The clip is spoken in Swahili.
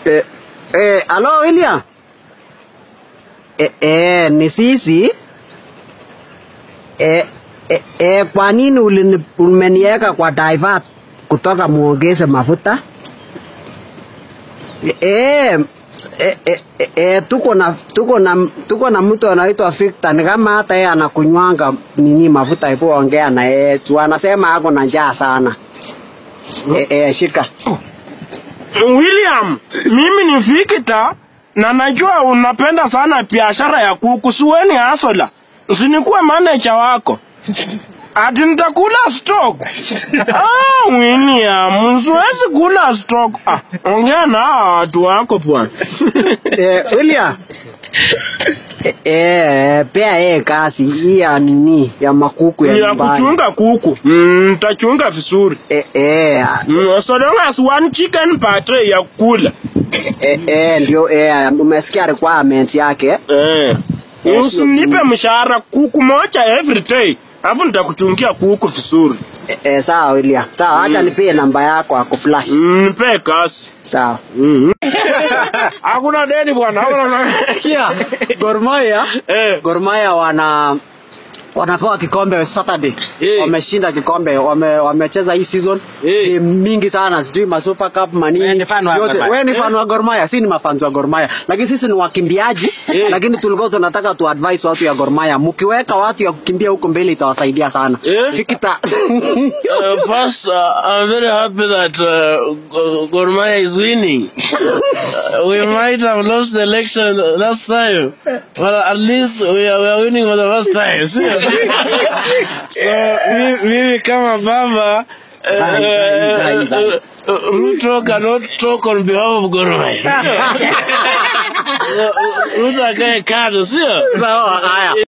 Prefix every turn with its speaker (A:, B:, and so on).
A: Eh, eh, alo William. Eh, eh, ni sisi. Eh, eh, eh, kwa nini ulini- umeniweka kwa divert kutoka muongeze mafuta? Eh, eh, eh, eh, eh, tuko na tuko na tuko na mtu anaitwa Victor ni kama hata yeye anakunywanga nini mafuta ipo ongea na yeye tu anasema ako na njaa sana. Eh, eh, shika.
B: William, mimi ni Victor na najua unapenda sana biashara ya kuku. Suweni hasola, usinikuwe manager wako ati nitakula stock. Ah, William, siwezi kula stock. Ah, ongea na hawa watu wako bwana.
A: eh, William eh, eh, pea yeye kazi hii ya nini ya makuku ya
B: Ni ya
A: nyumbani.
B: kuchunga kuku. Mm, nitachunga vizuri.
A: Eh, eh,
B: Mm, so long as one chicken per tray ya kula.
A: eh, eh, ndio eh, umesikia requirements yake
B: Eh.
A: Yes,
B: Usinipe mshahara kuku moja every day. Alafu nitakuchungia kuku vizuri.
A: eh, eh, sawa William sawa acha nipie namba yako ako flash
B: Mm, Nipe kasi.
A: sawa
B: Hakuna deni bwana. Hakuna
A: Kia Gor Mahia
B: Eh.
A: Gor Mahia wana wanapewa kikombe Saturday.
B: Eh.
A: Wameshinda kikombe, wame, wamecheza hii season
B: Eh.
A: game mingi sana, sijui ma Super Cup manini.
C: Wewe ni fan wa
A: yote.
C: Gor Mahia.
A: Wewe ni fan wa Gor Mahia, si ni mafans wa Gor Mahia. Lakini sisi ni wakimbiaji,
B: Eh.
A: lakini tulikuwa tunataka tu advise watu ya Gor Mahia. Mkiweka watu ya kukimbia huko mbele itawasaidia sana.
B: Eh.
A: Fikita.
D: Uh, first, uh, I'm very happy that uh, Go- Gor Mahia is winning. Uh, we might have lost the election last time, but at least we are, we are winning for the first time. See? so, mi- mimi kama baba uh, uh, uh, Ruto cannot talk on behalf of Gor Mahia. Ruto akae kando, sio?
A: Sawa, haya.